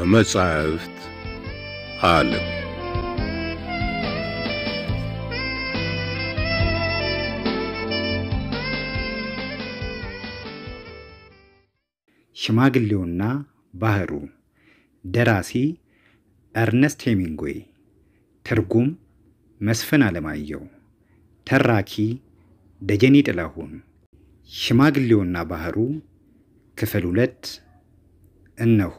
ከመጻሕፍት ዓለም ሽማግሌውና ባህሩ ደራሲ ኤርነስት ሄሚንግዌይ ትርጉም መስፍን አለማየሁ ተራኪ ደጀኔ ጥላሁን ሽማግሌውና ባህሩ ክፍል ሁለት እነሆ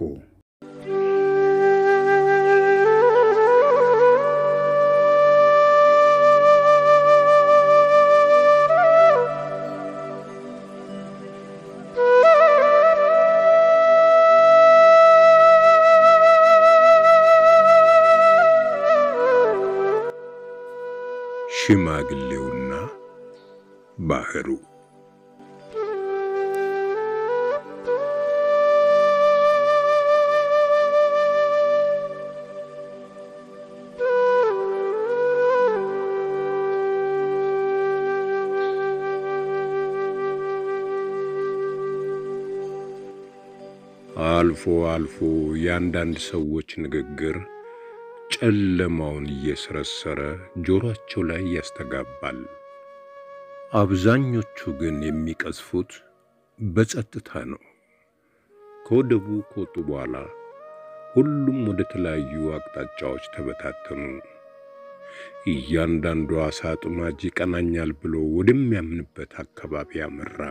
ሽማግሌውና ባህሩ አልፎ አልፎ የአንዳንድ ሰዎች ንግግር ጨለማውን እየሰረሰረ ጆሮአቸው ላይ ያስተጋባል። አብዛኞቹ ግን የሚቀዝፉት በጸጥታ ነው። ከወደቡ ከወጡ በኋላ ሁሉም ወደ ተለያዩ አቅጣጫዎች ተበታተኑ። እያንዳንዱ ዓሣ አጥማጅ ይቀናኛል ብሎ ወደሚያምንበት አካባቢ አመራ።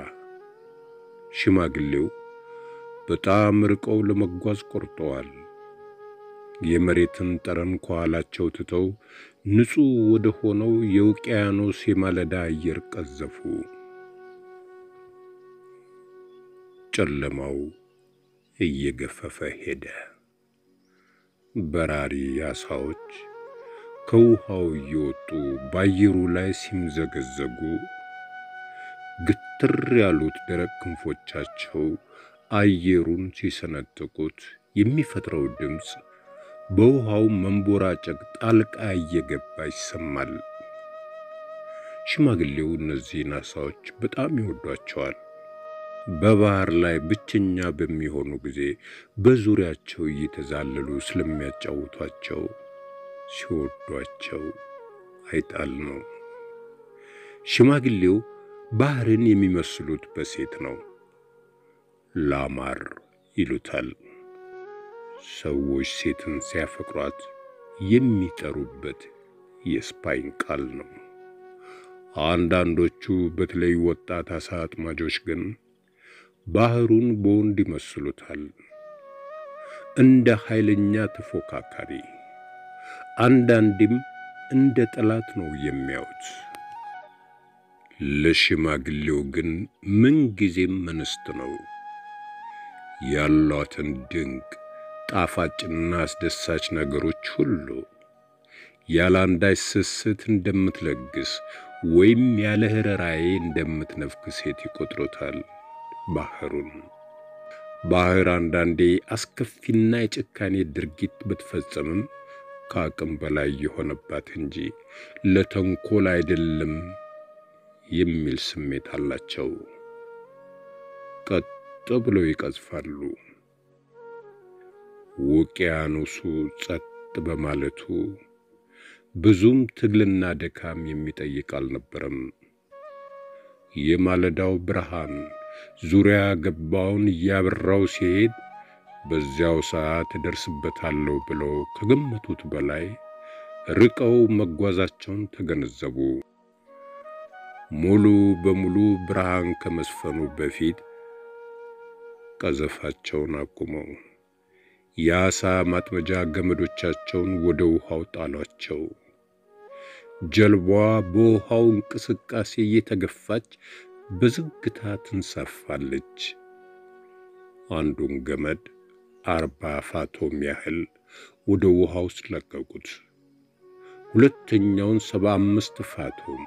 ሽማግሌው በጣም ርቀው ለመጓዝ ቆርጠዋል። የመሬትን ጠረን ከኋላቸው ትተው ንጹሕ ወደ ሆነው የውቅያኖስ የማለዳ አየር ቀዘፉ። ጨለማው እየገፈፈ ሄደ። በራሪ ዓሣዎች ከውሃው እየወጡ በአየሩ ላይ ሲምዘገዘጉ፣ ግትር ያሉት ደረቅ ክንፎቻቸው አየሩን ሲሰነጥቁት የሚፈጥረው ድምፅ በውሃው መንቦራጨቅ ጣልቃ እየገባ ይሰማል። ሽማግሌው እነዚህን ዓሣዎች በጣም ይወዷቸዋል። በባህር ላይ ብቸኛ በሚሆኑ ጊዜ በዙሪያቸው እየተዛለሉ ስለሚያጫውቷቸው ሲወዷቸው አይጣል ነው። ሽማግሌው ባህርን የሚመስሉት በሴት ነው። ላማር ይሉታል። ሰዎች ሴትን ሲያፈቅሯት የሚጠሩበት የስፓይን ቃል ነው። አንዳንዶቹ በተለይ ወጣት ዓሣ አጥማጆች ግን ባህሩን በወንድ ይመስሉታል። እንደ ኃይለኛ ተፎካካሪ፣ አንዳንዴም እንደ ጠላት ነው የሚያዩት። ለሽማግሌው ግን ምንጊዜም እንስት ነው። ያሏትን ድንቅ ጣፋጭና አስደሳች ነገሮች ሁሉ ያለ አንዳች ስስት እንደምትለግስ ወይም ያለ ርኅራኄ እንደምትነፍክ ሴት ይቆጥሮታል። ባህሩን ባህር አንዳንዴ አስከፊና የጭካኔ ድርጊት ብትፈጸምም ከአቅም በላይ የሆነባት እንጂ ለተንኮል አይደለም የሚል ስሜት አላቸው። ቀጥ ብለው ይቀዝፋሉ። ውቅያኖሱ ጸጥ በማለቱ ብዙም ትግልና ድካም የሚጠይቅ አልነበረም። የማለዳው ብርሃን ዙሪያ ገባውን እያበራው ሲሄድ በዚያው ሰዓት እደርስበታለሁ ብለው ከገመቱት በላይ ርቀው መጓዛቸውን ተገነዘቡ። ሙሉ በሙሉ ብርሃን ከመስፈኑ በፊት ቀዘፋቸውን አቁመው የዓሣ ማጥመጃ ገመዶቻቸውን ወደ ውሃው ጣሏቸው። ጀልባዋ በውሃው እንቅስቃሴ እየተገፋች በዝግታ ትንሳፋለች። አንዱን ገመድ አርባ ፋቶም ያህል ወደ ውሃ ውስጥ ለቀቁት። ሁለተኛውን ሰባ አምስት ፋቶም፣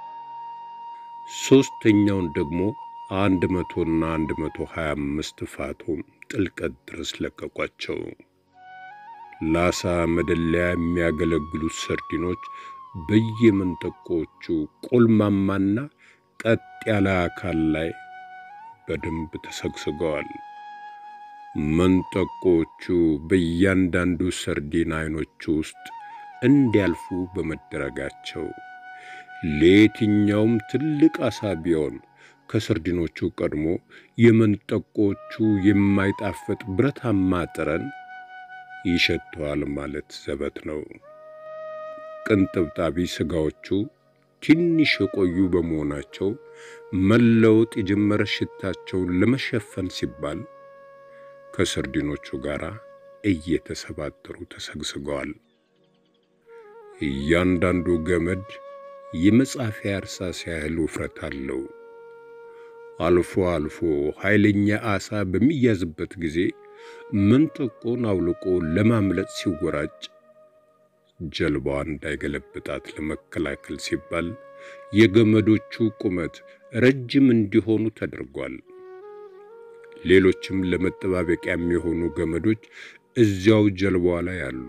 ሦስተኛውን ደግሞ አንድ መቶና አንድ መቶ ሀያ አምስት ፋቶም ጥልቀት ድረስ ለቀቋቸው። ለዓሣ መደለያ የሚያገለግሉት ሰርዲኖች በየመንጠቆቹ ቆልማማና ቀጥ ያለ አካል ላይ በደንብ ተሰግስገዋል። መንጠቆቹ በእያንዳንዱ ሰርዲን አይኖች ውስጥ እንዲያልፉ በመደረጋቸው ለየትኛውም ትልቅ አሳ ቢሆን ከሰርዲኖቹ ቀድሞ የመንጠቆቹ የማይጣፍጥ ብረታማ ጠረን ይሸተዋል ማለት ዘበት ነው። ቅንጥብጣቢ ሥጋዎቹ ትንሽ የቆዩ በመሆናቸው መለወጥ የጀመረ ሽታቸውን ለመሸፈን ሲባል ከሰርዲኖቹ ጋር እየተሰባጠሩ ተሰግስገዋል። እያንዳንዱ ገመድ የመጻፊያ እርሳስ ያህል ውፍረት አለው። አልፎ አልፎ ኃይለኛ ዓሣ በሚያዝበት ጊዜ መንጠቆን አውልቆ ለማምለጥ ሲወራጭ ጀልባዋ እንዳይገለብጣት ለመከላከል ሲባል የገመዶቹ ቁመት ረጅም እንዲሆኑ ተደርጓል። ሌሎችም ለመጠባበቂያ የሚሆኑ ገመዶች እዚያው ጀልባዋ ላይ አሉ።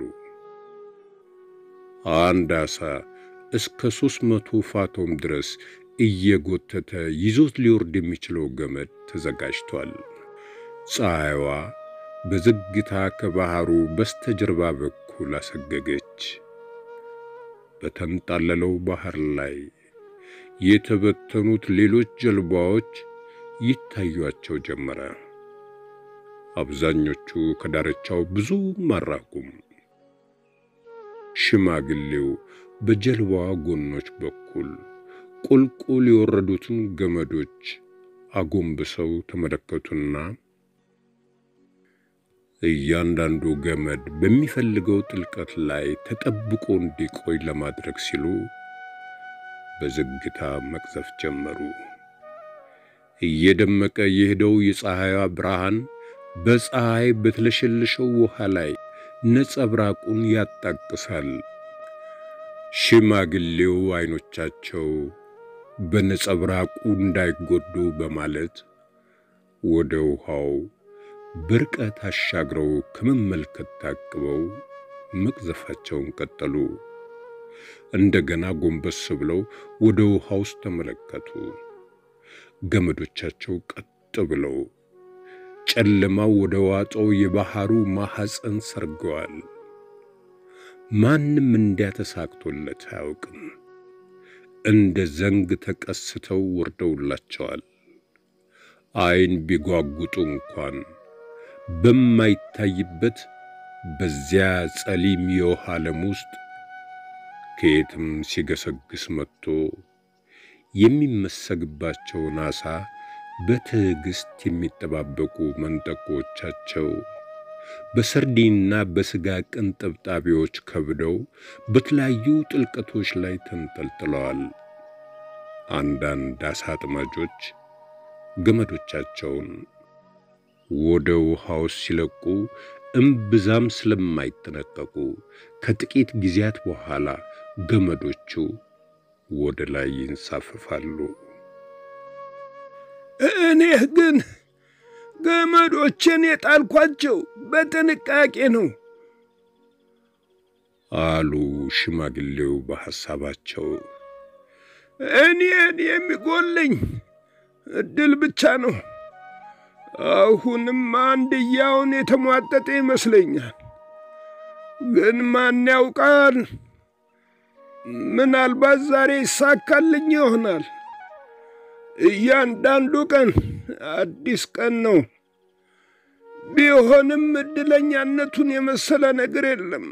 አንድ ዓሣ እስከ ሦስት መቶ ፋቶም ድረስ እየጎተተ ይዞት ሊወርድ የሚችለው ገመድ ተዘጋጅቷል። ፀሐይዋ በዝግታ ከባሕሩ በስተጀርባ በኩል አሰገገች። በተንጣለለው ባሕር ላይ የተበተኑት ሌሎች ጀልባዎች ይታዩአቸው ጀመረ። አብዛኞቹ ከዳርቻው ብዙም አራቁም። ሽማግሌው በጀልባዋ ጎኖች በኩል ቁልቁል የወረዱትን ገመዶች አጎንብሰው ተመለከቱና እያንዳንዱ ገመድ በሚፈልገው ጥልቀት ላይ ተጠብቆ እንዲቆይ ለማድረግ ሲሉ በዝግታ መቅዘፍ ጀመሩ። እየደመቀ የሄደው የፀሐይዋ ብርሃን በፀሐይ በተለሸለሸው ውሃ ላይ ነጸብራቁን ያጣቅሳል። ሽማግሌው አይኖቻቸው በነጸብራቁ እንዳይጎዱ በማለት ወደ ውሃው በርቀት አሻግረው ከመመልከት ታቅበው መቅዘፋቸውን ቀጠሉ። እንደገና ጎንበስ ብለው ወደ ውሃ ውስጥ ተመለከቱ። ገመዶቻቸው ቀጥ ብለው ጨለማው ወደ ዋጠው የባሕሩ ማኅፀን ሰርገዋል። ማንም እንዲያተሳክቶለት አያውቅም። እንደ ዘንግ ተቀስተው ወርደውላቸዋል። ዓይን ቢጓጉጡ እንኳን በማይታይበት በዚያ ጸሊም የውሃ ዓለም ውስጥ ከየትም ሲገሰግስ መጥቶ የሚመሰግባቸውን ዓሣ በትዕግሥት የሚጠባበቁ መንጠቆቻቸው በሰርዲንና በሥጋ ቅንጥብጣቢዎች ከብደው በተለያዩ ጥልቀቶች ላይ ተንጠልጥለዋል። አንዳንድ ዓሣ አጥማጆች ገመዶቻቸውን ወደ ውሃው ሲለቁ እምብዛም ስለማይጠነቀቁ ከጥቂት ጊዜያት በኋላ ገመዶቹ ወደ ላይ ይንሳፈፋሉ። እኔ ግን ገመዶችን የጣልኳቸው በጥንቃቄ ነው አሉ ሽማግሌው በሐሳባቸው። እኔን የሚጎለኝ እድል ብቻ ነው። አሁንም አንድያውን የተሟጠጠ ይመስለኛል። ግን ማን ያውቃል? ምናልባት ዛሬ ይሳካልኝ ይሆናል። እያንዳንዱ ቀን አዲስ ቀን ነው። ቢሆንም እድለኛነቱን የመሰለ ነገር የለም።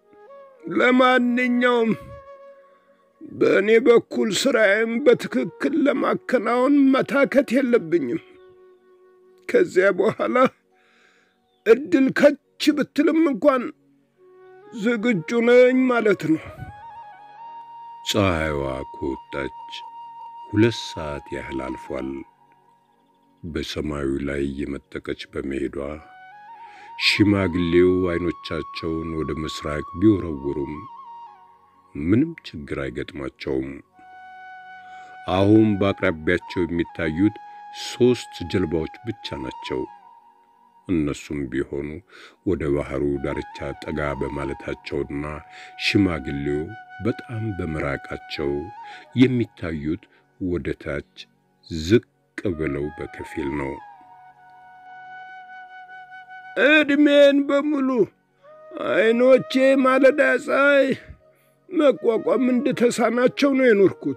ለማንኛውም በእኔ በኩል ስራዬም በትክክል ለማከናወን መታከት የለብኝም። ከዚያ በኋላ እድል ከች ብትልም እንኳን ዝግጁ ነኝ ማለት ነው። ፀሐይዋ ከወጣች ሁለት ሰዓት ያህል አልፏል። በሰማዩ ላይ የመጠቀች በመሄዷ ሽማግሌው አይኖቻቸውን ወደ ምስራቅ ቢወረውሩም ምንም ችግር አይገጥማቸውም። አሁን በአቅራቢያቸው የሚታዩት ሦስት ጀልባዎች ብቻ ናቸው። እነሱም ቢሆኑ ወደ ባሕሩ ዳርቻ ጠጋ በማለታቸውና ሽማግሌው በጣም በመራቃቸው የሚታዩት ወደ ታች ዝቅ ብለው በከፊል ነው። ዕድሜን በሙሉ ዐይኖቼ ማለዳ ፀሐይ መቋቋም እንደተሳናቸው ነው የኖርኩት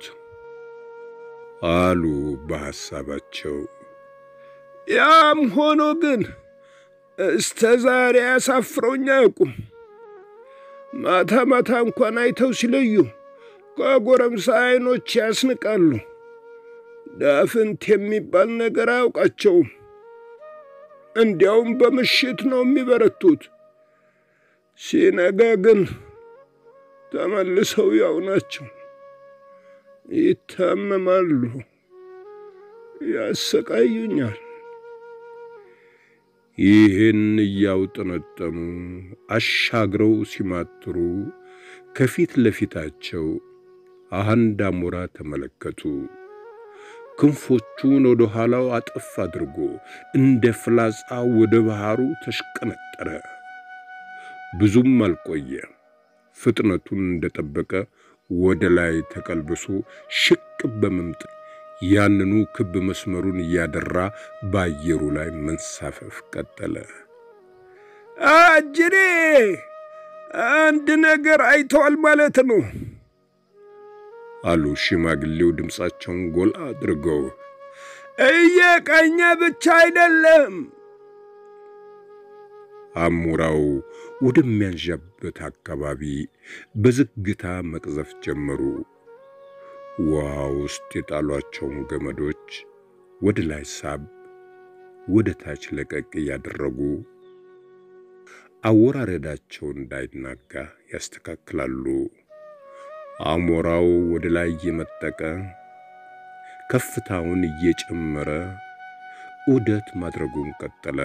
አሉ በሐሳባቸው። ያም ሆኖ ግን እስተ ዛሬ ያሳፍረውኝ አያውቁም። ማታ ማታ እንኳን አይተው ሲለዩ ከጎረምሳ ዐይኖች ያስንቃሉ። ዳፍንት የሚባል ነገር አያውቃቸውም። እንዲያውም በምሽት ነው የሚበረቱት። ሲነጋ ግን ተመልሰው ያው ናቸው። ይታመማሉ፣ ያሰቃዩኛል። ይህን እያውጠነጠኑ አሻግረው ሲማትሩ ከፊት ለፊታቸው አንድ አሞራ ተመለከቱ። ክንፎቹን ወደ ኋላው አጠፍ አድርጎ እንደ ፍላጻ ወደ ባህሩ ተሽቀነጠረ። ብዙም አልቆየ። ፍጥነቱን እንደጠበቀ ወደ ላይ ተቀልብሶ ሽቅብ በመምጠቅ ያንኑ ክብ መስመሩን እያደራ በአየሩ ላይ መንሳፈፍ ቀጠለ። አጅሬ አንድ ነገር አይተዋል ማለት ነው አሉ ሽማግሌው ድምፃቸውን ጎላ አድርገው። እየቀኘ ብቻ አይደለም። አሞራው ወደሚያንዣበት አካባቢ በዝግታ መቅዘፍ ጀመሩ። ውሃ ውስጥ የጣሏቸውን ገመዶች ወደ ላይ ሳብ፣ ወደ ታች ለቀቅ እያደረጉ አወራረዳቸው እንዳይናጋ ያስተካክላሉ። አሞራው ወደ ላይ እየመጠቀ ከፍታውን እየጨመረ ዑደት ማድረጉን ቀጠለ።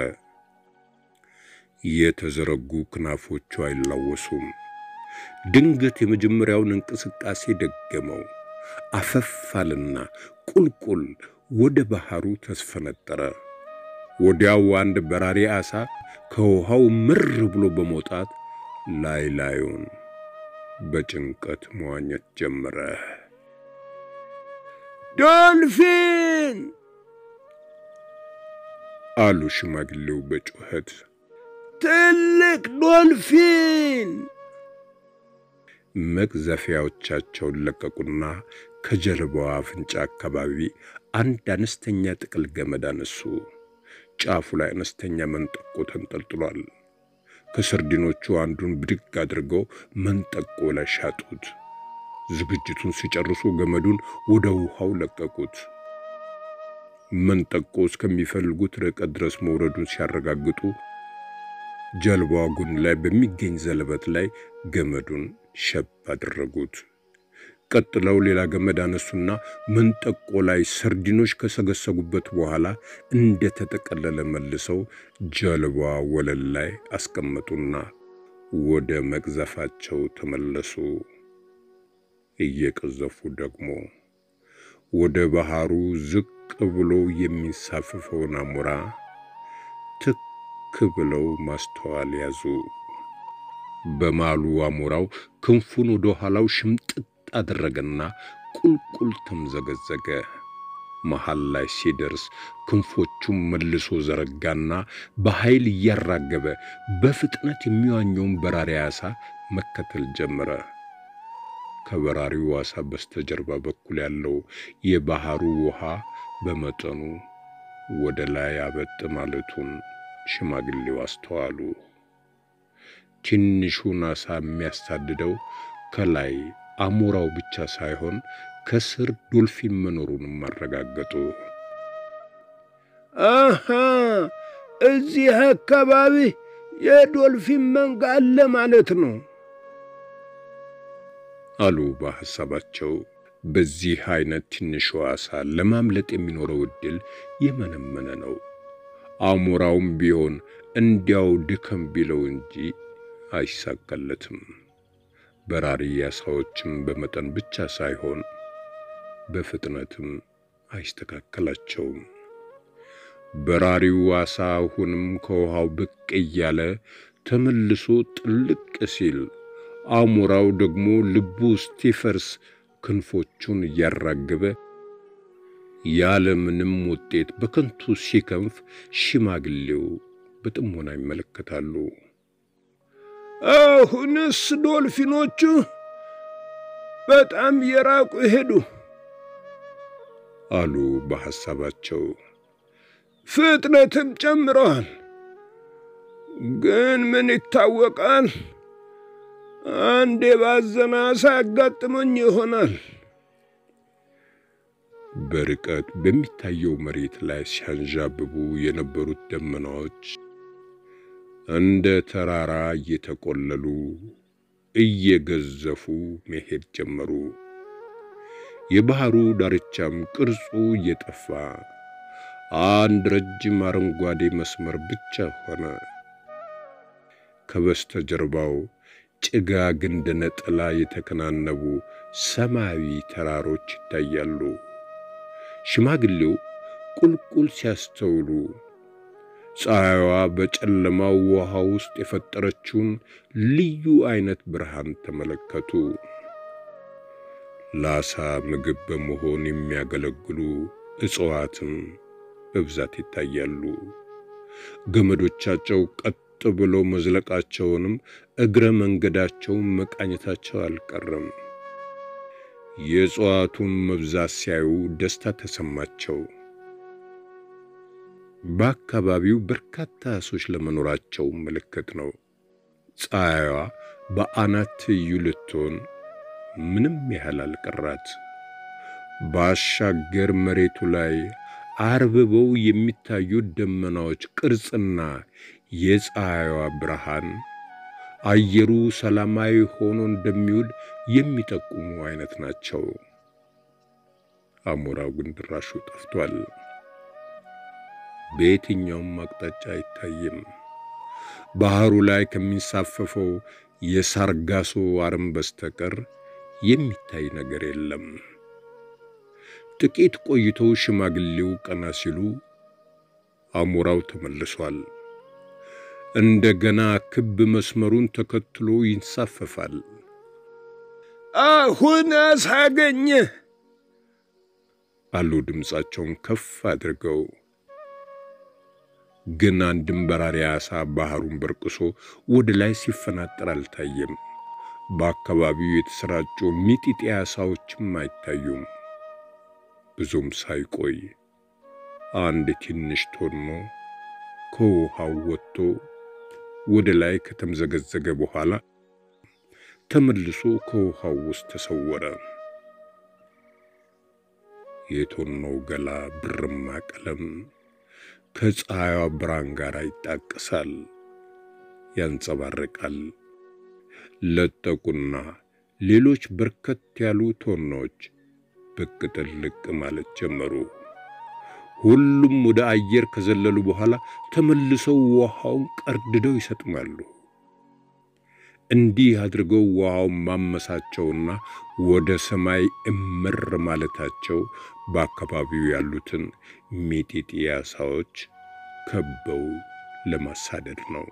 የተዘረጉ ክናፎቹ አይላወሱም። ድንገት የመጀመሪያውን እንቅስቃሴ ደገመው። አፈፋልና ቁልቁል ወደ ባህሩ ተስፈነጠረ። ወዲያው አንድ በራሪ ዓሣ ከውሃው ምር ብሎ በመውጣት ላይ ላዩን በጭንቀት መዋኘት ጀመረ። ዶልፊን አሉ ሽማግሌው በጩኸት። ትልቅ ዶልፊን! መቅዘፊያዎቻቸውን ለቀቁና ከጀልባዋ አፍንጫ አካባቢ አንድ አነስተኛ ጥቅል ገመድ አነሱ። ጫፉ ላይ አነስተኛ መንጠቆ ተንጠልጥሏል። ከሰርዲኖቹ አንዱን ብድግ አድርገው መንጠቆ ላይ ሻጡት። ዝግጅቱን ሲጨርሱ ገመዱን ወደ ውሃው ለቀቁት። መንጠቆ እስከሚፈልጉት ርቀት ድረስ መውረዱን ሲያረጋግጡ ጀልባዋ ጎን ላይ በሚገኝ ዘለበት ላይ ገመዱን ሸብ አደረጉት። ቀጥለው ሌላ ገመድ አነሱና መንጠቆ ላይ ሰርዲኖች ከሰገሰጉበት በኋላ እንደ ተጠቀለለ መልሰው ጀልባዋ ወለል ላይ አስቀመጡና ወደ መቅዘፋቸው ተመለሱ። እየቀዘፉ ደግሞ ወደ ባህሩ ዝቅ ብሎ የሚንሳፈፈውን አሞራ ትክ ብለው ማስተዋል ያዙ። በማሉ አሞራው ክንፉን ወደ ኋላው ሽምጥጥ አደረገና ቁልቁል ተምዘገዘገ። መሃል ላይ ሲደርስ ክንፎቹን መልሶ ዘረጋና በኃይል እያራገበ በፍጥነት የሚዋኘውን በራሪ ዓሣ መከተል ጀመረ። ከበራሪው ዓሣ በስተጀርባ በኩል ያለው የባህሩ ውሃ በመጠኑ ወደ ላይ አበጥ ማለቱን ሽማግሌው አስተዋሉ። ትንሹን ዓሣ የሚያሳድደው ከላይ አሞራው ብቻ ሳይሆን ከስር ዶልፊን መኖሩንም አረጋገጡ። አሃ እዚህ አካባቢ የዶልፊን መንጋ አለ ማለት ነው አሉ በሐሳባቸው። በዚህ አይነት ትንሹ ዓሣ ለማምለጥ የሚኖረው ዕድል የመነመነ ነው። አሞራውም ቢሆን እንዲያው ድከም ቢለው እንጂ አይሳካለትም። በራሪ ዓሣዎችም በመጠን ብቻ ሳይሆን በፍጥነትም አይስተካከላቸውም። በራሪው ዓሣ አሁንም ከውሃው ብቅ እያለ ተመልሶ ጥልቅ ሲል፣ አሞራው ደግሞ ልቡ እስኪፈርስ ክንፎቹን እያራገበ ያለ ምንም ውጤት በከንቱ ሲከንፍ ሽማግሌው በጥሞና ይመለከታሉ። አሁንስ ዶልፊኖቹ በጣም የራቁ ሄዱ አሉ በሐሳባቸው። ፍጥነትም ጨምረዋል። ግን ምን ይታወቃል፣ አንድ የባዘነ ዓሣ ያጋጥመኝ ይሆናል። በርቀት በሚታየው መሬት ላይ ሲያንዣብቡ የነበሩት ደመናዎች እንደ ተራራ እየተቆለሉ እየገዘፉ መሄድ ጀመሩ። የባህሩ ዳርቻም ቅርጹ እየጠፋ አንድ ረጅም አረንጓዴ መስመር ብቻ ሆነ። ከበስተጀርባው ጭጋግ እንደ ነጠላ የተከናነቡ ሰማያዊ ተራሮች ይታያሉ። ሽማግሌው ቁልቁል ሲያስተውሉ ፀሐይዋ በጨለማው ውሃ ውስጥ የፈጠረችውን ልዩ አይነት ብርሃን ተመለከቱ። ለዓሣ ምግብ በመሆን የሚያገለግሉ እጽዋትም በብዛት ይታያሉ። ገመዶቻቸው ቀጥ ብለው መዝለቃቸውንም እግረ መንገዳቸውን መቃኘታቸው አልቀረም። የእጽዋቱን መብዛት ሲያዩ ደስታ ተሰማቸው። በአካባቢው በርካታ ዓሦች ለመኖራቸው ምልክት ነው። ፀሐይዋ በአናት ትይዩ ልትሆን ምንም ያህል አልቀራት። ባሻገር መሬቱ ላይ አርብበው የሚታዩት ደመናዎች ቅርጽና የፀሐይዋ ብርሃን አየሩ ሰላማዊ ሆኖ እንደሚውል የሚጠቁሙ አይነት ናቸው። አሞራው ግን ድራሹ ጠፍቷል። በየትኛውም አቅጣጫ አይታይም። ባህሩ ላይ ከሚንሳፈፈው የሳርጋሶ አረም በስተቀር የሚታይ ነገር የለም። ጥቂት ቆይተው ሽማግሌው ቀና ሲሉ አሞራው ተመልሷል። እንደገና ክብ መስመሩን ተከትሎ ይንሳፈፋል። አሁን ዓሣ አገኘ አሉ ድምፃቸውን ከፍ አድርገው። ግን አንድም በራሪ ዓሣ ባህሩን በርቅሶ ወደ ላይ ሲፈናጠር አልታየም። በአካባቢው የተሰራጩ ሚጢጢ ዓሣዎችም አይታዩም። ብዙም ሳይቆይ አንድ ትንሽ ቶኖ ከውሃው ወጥቶ ወደ ላይ ከተምዘገዘገ በኋላ ተመልሶ ከውሃው ውስጥ ተሰወረ። የቶኖው ገላ ብርማ ቀለም ከፀሐይዋ ብርሃን ጋር ይጣቀሳል፣ ያንጸባርቃል። ለጠቁና ሌሎች በርከት ያሉ ቶኖች ብቅ ጥልቅ ማለት ጀመሩ። ሁሉም ወደ አየር ከዘለሉ በኋላ ተመልሰው ውሃውን ቀርድደው ይሰጥማሉ። እንዲህ አድርገው ውሃውን ማመሳቸውና ወደ ሰማይ እምር ማለታቸው በአካባቢው ያሉትን ሚጢጢ ዓሣዎች ከበው ለማሳደድ ነው።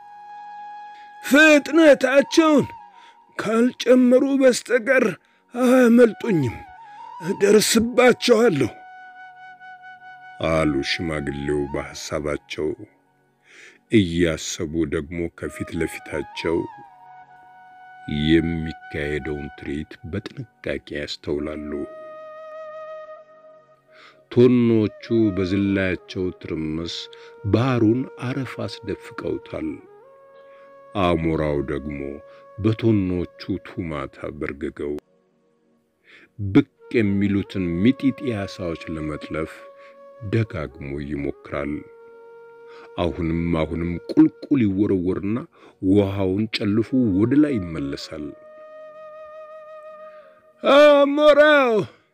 ፍጥነታቸውን ካልጨመሩ በስተቀር አያመልጡኝም፣ እደርስባቸዋለሁ አሉ ሽማግሌው በሐሳባቸው። እያሰቡ ደግሞ ከፊት ለፊታቸው የሚካሄደውን ትርኢት በጥንቃቄ ያስተውላሉ። ቶኖቹ በዝላያቸው ትርምስ ባህሩን አረፍ አስደፍቀውታል። አሞራው ደግሞ በቶኖቹ ቱማታ በርግገው ብቅ የሚሉትን ሚጢጢ ዓሣዎች ለመጥለፍ ደጋግሞ ይሞክራል። አሁንም አሁንም ቁልቁል ይወረወርና ውሃውን ጨልፎ ወደ ላይ ይመለሳል። አሞራው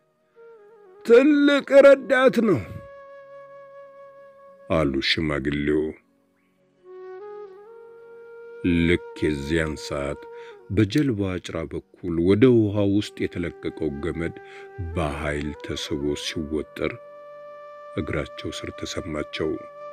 ትልቅ ረዳት ነው አሉ ሽማግሌው። ልክ የዚያን ሰዓት በጀልባ ጭራ በኩል ወደ ውሃ ውስጥ የተለቀቀው ገመድ በኃይል ተስቦ ሲወጠር እግራቸው ስር ተሰማቸው።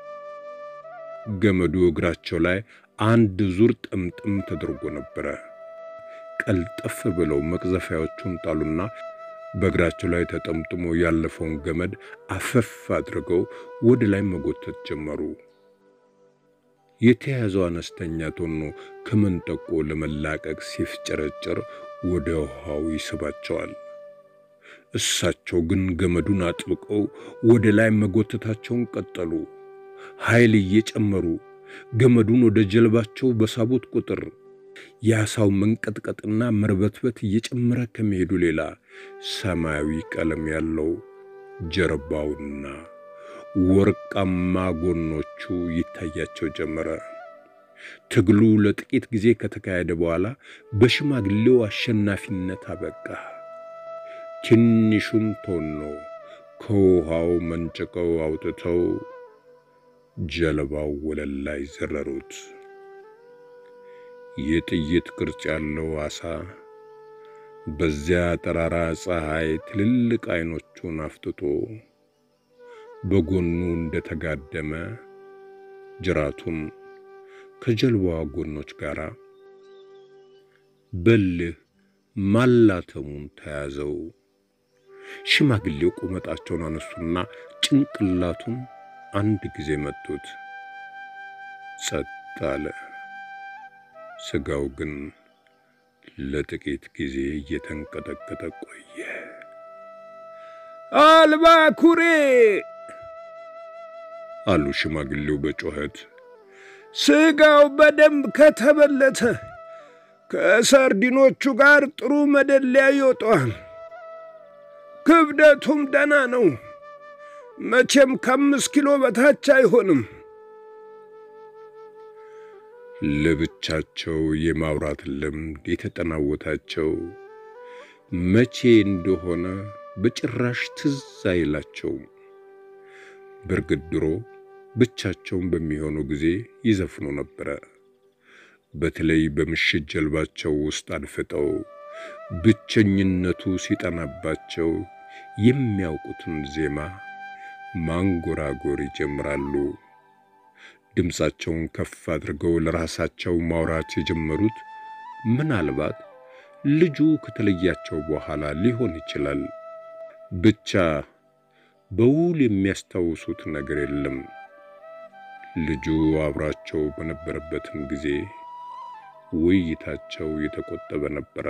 ገመዱ እግራቸው ላይ አንድ ዙር ጥምጥም ተደርጎ ነበረ። ቀልጠፍ ብለው መቅዘፊያዎቹን ጣሉና በእግራቸው ላይ ተጠምጥሞ ያለፈውን ገመድ አፈፍ አድርገው ወደ ላይ መጎተት ጀመሩ። የተያዘው አነስተኛ ቶኖ ከመንጠቆ ለመላቀቅ ሲፍጨረጨር ወደ ውሃው ይስባቸዋል። እሳቸው ግን ገመዱን አጥብቀው ወደ ላይ መጎተታቸውን ቀጠሉ። ኃይል እየጨመሩ ገመዱን ወደ ጀልባቸው በሳቡት ቁጥር የዓሣው መንቀጥቀጥና መርበትበት እየጨመረ ከመሄዱ ሌላ ሰማያዊ ቀለም ያለው ጀርባውና ወርቃማ ጎኖቹ ይታያቸው ጀመረ። ትግሉ ለጥቂት ጊዜ ከተካሄደ በኋላ በሽማግሌው አሸናፊነት አበቃ። ትንሹን ቶኖ ከውሃው መንጭቀው አውጥተው ጀልባው ወለል ላይ ዘረሩት። የጥይት ቅርጽ ያለው ዓሣ በዚያ ጠራራ ፀሐይ ትልልቅ ዐይኖቹን አፍጥጦ በጎኑ እንደተጋደመ ጅራቱን ከጀልባዋ ጎኖች ጋር በልህ ማላተሙን ተያዘው። ሽማግሌው ቁመጣቸውን አነሱና ጭንቅላቱን አንድ ጊዜ መቱት። ጸጥ አለ። ሥጋው ግን ለጥቂት ጊዜ እየተንቀጠቀጠ ቆየ። አልባኩሬ አሉ ሽማግሌው በጩኸት። ሥጋው በደንብ ከተበለተ ከሰርዲኖቹ ጋር ጥሩ መደለያ ይወጣዋል። ክብደቱም ደና ነው። መቼም ከአምስት ኪሎ በታች አይሆንም። ለብቻቸው የማውራት ልምድ የተጠናወታቸው መቼ እንደሆነ በጭራሽ ትዝ አይላቸውም። በእርግጥ ድሮ ብቻቸውን በሚሆኑ ጊዜ ይዘፍኑ ነበረ። በተለይ በምሽት ጀልባቸው ውስጥ አድፍጠው ብቸኝነቱ ሲጠናባቸው የሚያውቁትን ዜማ ማንጎራጎር ይጀምራሉ። ድምፃቸውን ከፍ አድርገው ለራሳቸው ማውራት የጀመሩት ምናልባት ልጁ ከተለያቸው በኋላ ሊሆን ይችላል። ብቻ በውል የሚያስታውሱት ነገር የለም። ልጁ አብራቸው በነበረበትም ጊዜ ውይይታቸው የተቆጠበ ነበረ።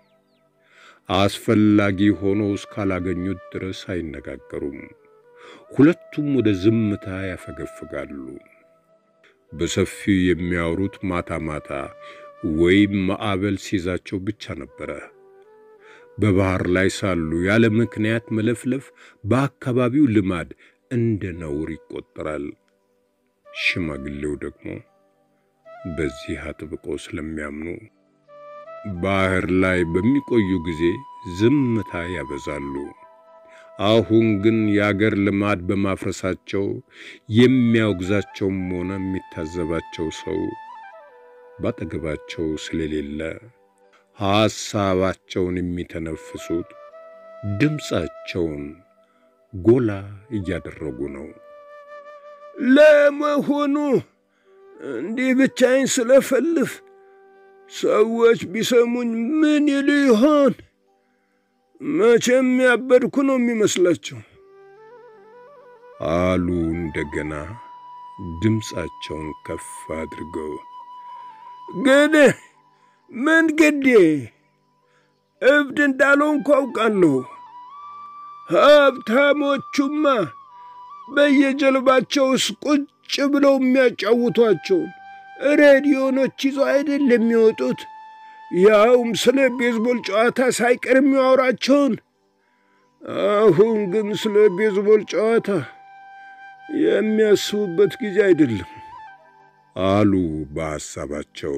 አስፈላጊ ሆኖ እስካላገኙት ድረስ አይነጋገሩም። ሁለቱም ወደ ዝምታ ያፈገፍጋሉ። በሰፊው የሚያወሩት ማታ ማታ ወይም ማዕበል ሲይዛቸው ብቻ ነበረ። በባህር ላይ ሳሉ ያለ ምክንያት መለፍለፍ በአካባቢው ልማድ እንደ ነውር ይቆጠራል። ሽማግሌው ደግሞ በዚህ አጥብቀው ስለሚያምኑ ባህር ላይ በሚቆዩ ጊዜ ዝምታ ያበዛሉ። አሁን ግን የአገር ልማድ በማፍረሳቸው የሚያወግዛቸውም ሆነ የሚታዘባቸው ሰው ባጠገባቸው ስለሌለ ሐሳባቸውን የሚተነፍሱት ድምፃቸውን ጎላ እያደረጉ ነው። ለመሆኑ እንዲህ ብቻዬን ስለፈልፍ ሰዎች ቢሰሙኝ ምን ይሉ ይሆን? መቼም ያበድኩ ነው የሚመስላቸው አሉ እንደገና ድምፃቸውን ከፍ አድርገው። ግን ምን ግዴ እብድ እንዳልሆንኩ አውቃለሁ። ሀብታሞቹማ በየጀልባቸውስ ቁጭ ብለው የሚያጫውቷቸውን ሬዲዮኖች ይዘው አይደል የሚወጡት? ያውም ስለ ቤዝቦል ጨዋታ ሳይቀር የሚያወራቸውን። አሁን ግን ስለ ቤዝቦል ጨዋታ የሚያስቡበት ጊዜ አይደለም አሉ በሐሳባቸው።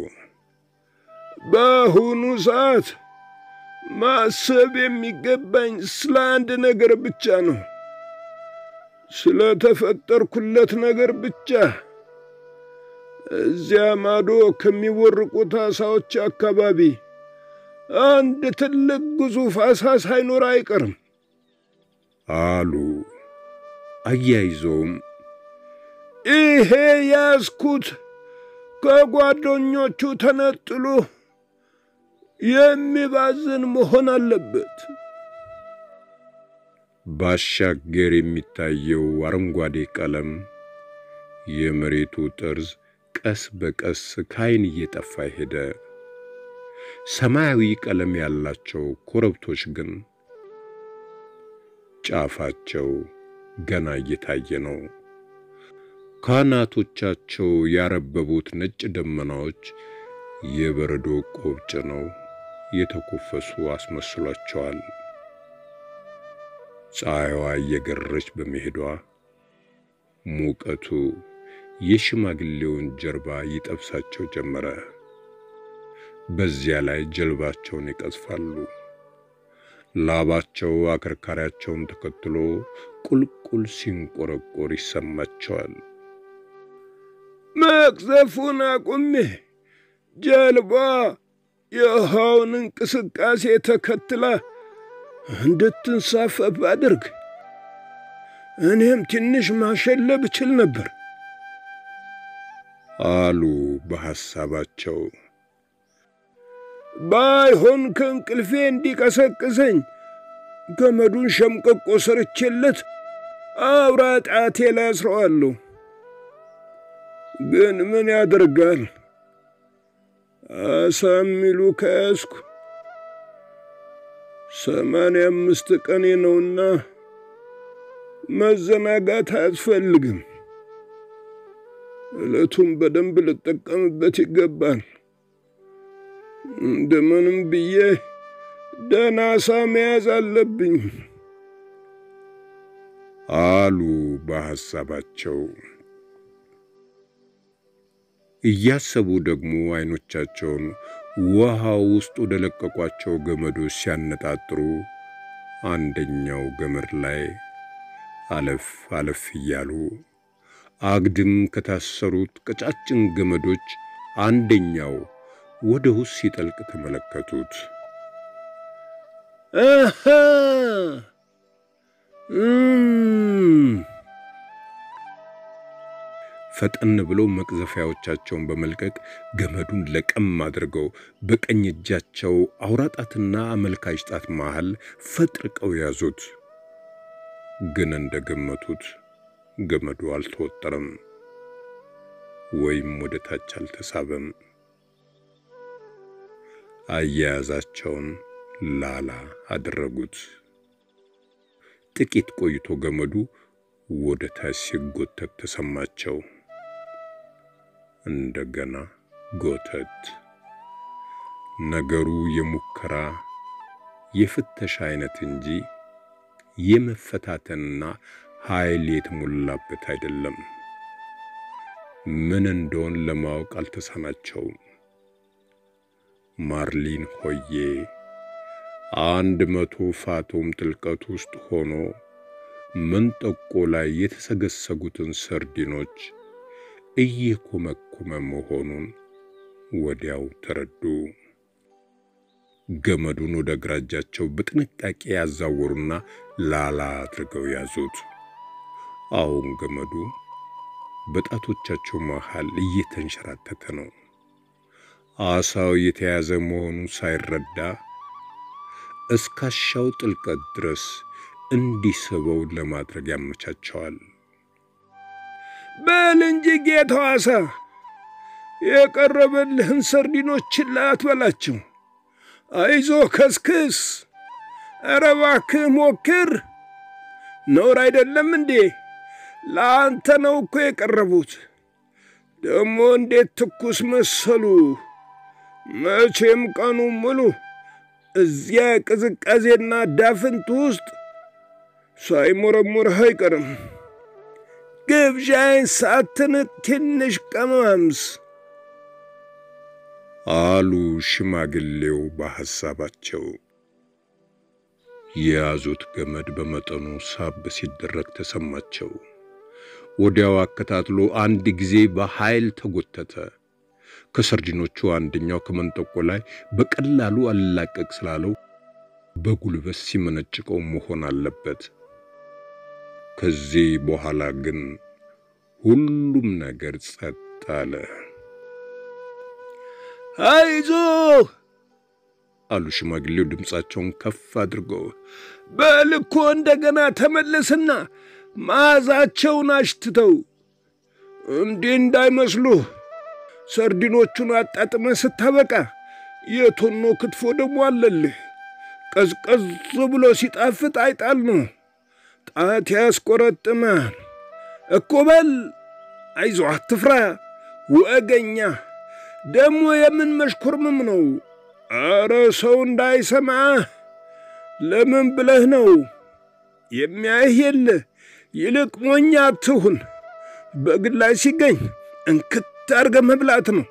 በአሁኑ ሰዓት ማሰብ የሚገባኝ ስለ አንድ ነገር ብቻ ነው፣ ስለ ተፈጠርኩለት ነገር ብቻ። እዚያ ማዶ ከሚወርቁት ዓሣዎች አካባቢ አንድ ትልቅ ግዙፍ ዓሣ ሳይኖር አይቀርም አሉ። አያይዘውም ይሄ ያዝኩት ከጓደኞቹ ተነጥሎ የሚባዝን መሆን አለበት። ባሻገር የሚታየው አረንጓዴ ቀለም፣ የመሬቱ ጠርዝ ቀስ በቀስ ከዓይን እየጠፋ ሄደ። ሰማያዊ ቀለም ያላቸው ኮረብቶች ግን ጫፋቸው ገና እየታየ ነው። ካናቶቻቸው ያረበቡት ነጭ ደመናዎች የበረዶ ቆብ ጭነው የተኮፈሱ አስመስሏቸዋል። ፀሐይዋ እየገረች በመሄዷ ሙቀቱ የሽማግሌውን ጀርባ ይጠብሳቸው ጀመረ። በዚያ ላይ ጀልባቸውን ይቀዝፋሉ። ላባቸው አከርካሪያቸውን ተከትሎ ቁልቁል ሲንቆረቆር ይሰማቸዋል። መቅዘፉን አቁሜ ጀልባ የውሃውን እንቅስቃሴ ተከትላ እንድትንሳፈፍ አድርግ። እኔም ትንሽ ማሸለብ እችል ነበር አሉ በሐሳባቸው። ባይሆን ከእንቅልፌ እንዲቀሰቅሰኝ ገመዱን ሸምቀቆ ሰርቼለት አውራ ጣቴ ላይ አስረዋለሁ። ግን ምን ያደርጋል አሳ የሚሉ ከያዝኩ ሰማንያ አምስት ቀኔ ነውና መዘናጋት አያስፈልግም። ዕለቱን በደንብ ልጠቀምበት ይገባል። እንደምንም ብዬ ደህና አሳ መያዝ አለብኝ አሉ በሐሳባቸው። እያሰቡ ደግሞ አይኖቻቸውን ውሃ ውስጥ ወደ ለቀቋቸው ገመዶች ሲያነጣጥሩ አንደኛው ገመድ ላይ አለፍ አለፍ እያሉ አግድም ከታሰሩት ቀጫጭን ገመዶች አንደኛው ወደ ውስጥ ሲጠልቅ ተመለከቱት። አሃ እም ፈጠን ብለው መቅዘፊያዎቻቸውን በመልቀቅ ገመዱን ለቀም አድርገው በቀኝ እጃቸው አውራጣትና አመልካች ጣት መሃል ፈጥርቀው ያዙት። ግን እንደገመቱት ገመዱ አልተወጠረም ወይም ወደ ታች አልተሳበም። አያያዛቸውን ላላ አደረጉት። ጥቂት ቆይቶ ገመዱ ወደ ታች ሲጎተት ተሰማቸው። እንደገና ጎተት። ነገሩ የሙከራ የፍተሻ አይነት እንጂ የመፈታተንና ኃይል የተሞላበት አይደለም። ምን እንደሆን ለማወቅ አልተሳናቸውም። ማርሊን ሆዬ አንድ መቶ ፋቶም ጥልቀት ውስጥ ሆኖ መንጠቆ ላይ የተሰገሰጉትን ሰርዲኖች እየኮመኮመ መሆኑን ወዲያው ተረዱ። ገመዱን ወደ ግራ እጃቸው በጥንቃቄ ያዛወሩና ላላ አድርገው ያዙት። አሁን ገመዱ በጣቶቻቸው መሃል እየተንሸራተተ ነው። አሳው የተያዘ መሆኑን ሳይረዳ እስካሻው ጥልቀት ድረስ እንዲስበው ለማድረግ ያመቻቸዋል። በል እንጂ ጌታው አሳ የቀረበልህን ሰርዲኖች ችላ አትበላቸው። አይዞ ከስክስ፣ ኧረ እባክህ ሞክር። ነውር አይደለም እንዴ? ለአንተ ነው እኮ የቀረቡት። ደግሞ እንዴት ትኩስ መሰሉ! መቼም ቀኑ ሙሉ እዚያ ቅዝቃዜና ዳፍንት ውስጥ ሳይሞረሙርህ አይቀርም። ግብዣይን ሳትንቅ ትንሽ ቀማምስ አሉ ሽማግሌው በሐሳባቸው። የያዙት ገመድ በመጠኑ ሳብ ሲደረግ ተሰማቸው። ወዲያው አከታትሎ አንድ ጊዜ በኃይል ተጎተተ። ከሰርዲኖቹ አንደኛው ከመንጠቆ ላይ በቀላሉ አልላቀቅ ስላለው በጉልበት ሲመነጭቀው መሆን አለበት። ከዚህ በኋላ ግን ሁሉም ነገር ጸጥ አለ። አይዞህ አሉ ሽማግሌው ድምፃቸውን ከፍ አድርገው። በልኮ እንደገና ተመለስና መዓዛቸውን አሽትተው እንዲህ እንዳይመስሉህ ሰርዲኖቹን አጣጥመ ስታበቃ የቶኖ ክትፎ ደግሞ አለልህ። ቀዝቀዝ ብሎ ሲጣፍጥ አይጣል ነው። ጣት ያስቆረጥማል እኮ በል አይዞ፣ አትፍራ ወገኛ። ደግሞ የምን መሽኮርምም ነው? አረ ሰው እንዳይሰማ ለምን ብለህ ነው የሚያይህ የለ። ይልቅ ሞኛ አትሁን። በግል ላይ ሲገኝ እንክት አድርገ መብላት ነው።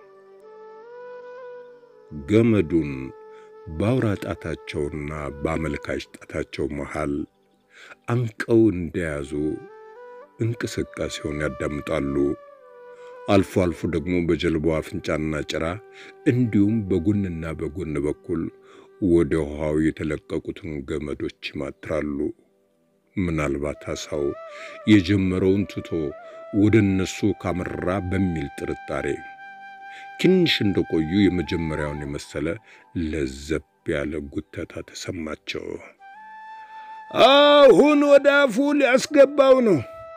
ገመዱን በአውራ ጣታቸውና በአመልካች ጣታቸው መሃል አንቀው እንደያዙ እንቅስቃሴውን ያዳምጣሉ። አልፎ አልፎ ደግሞ በጀልባው አፍንጫና ጭራ እንዲሁም በጎንና በጎን በኩል ወደ ውሃው የተለቀቁትን ገመዶች ይማትራሉ። ምናልባት አሳው የጀመረውን ትቶ ወደ እነሱ ካመራ በሚል ጥርጣሬ ትንሽ እንደቆዩ የመጀመሪያውን የመሰለ ለዘብ ያለ ጉተታ ተሰማቸው። አሁን ወደ አፉ ሊያስገባው ነው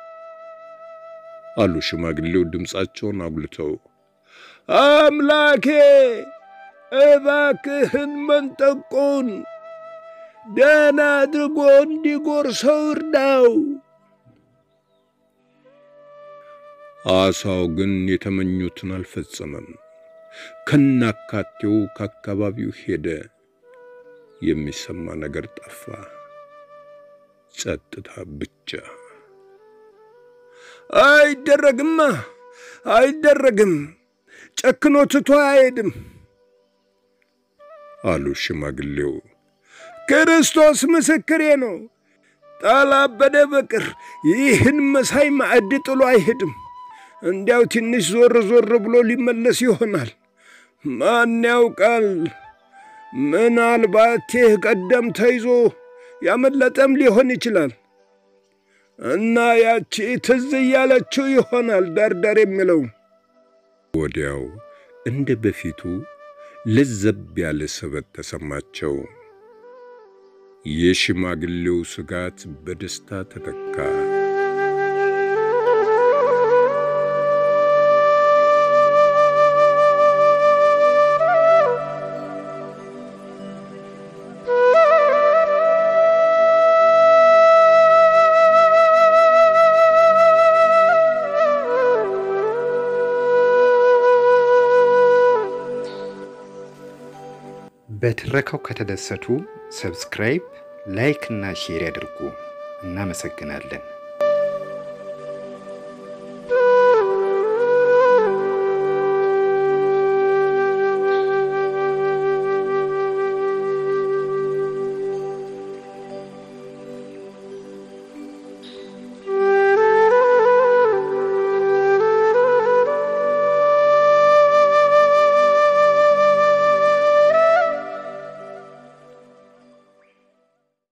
አሉ ሽማግሌው ድምፃቸውን አጉልተው። አምላኬ እባክህን መንጠቆን ደህና አድርጎ እንዲጎርሰው እርዳው። አሳው ግን የተመኙትን አልፈጸመም። ከናካቴው ከአካባቢው ሄደ። የሚሰማ ነገር ጠፋ። ጸጥታ ብቻ። አይደረግማ፣ አይደረግም። ጨክኖ ትቶ አይሄድም አሉ ሽማግሌው። ክርስቶስ ምስክሬ ነው። ጣላበደ በቅር ይህን መሳይ ማዕድ ጥሎ አይሄድም። እንዲያው ትንሽ ዞር ዞር ብሎ ሊመለስ ይሆናል። ማን ያውቃል? ምናልባት ይህ ቀደም ተይዞ ያመለጠም ሊሆን ይችላል እና ያቺ ትዝ እያለችው ይሆናል ዳርዳር የሚለው ወዲያው እንደ በፊቱ ለዘብ ያለ ስበት ተሰማቸው። የሽማግሌው ስጋት በደስታ ተተካ። በትረካው ከተደሰቱ ሰብስክራይብ፣ ላይክ እና ሼር ያድርጉ። እናመሰግናለን።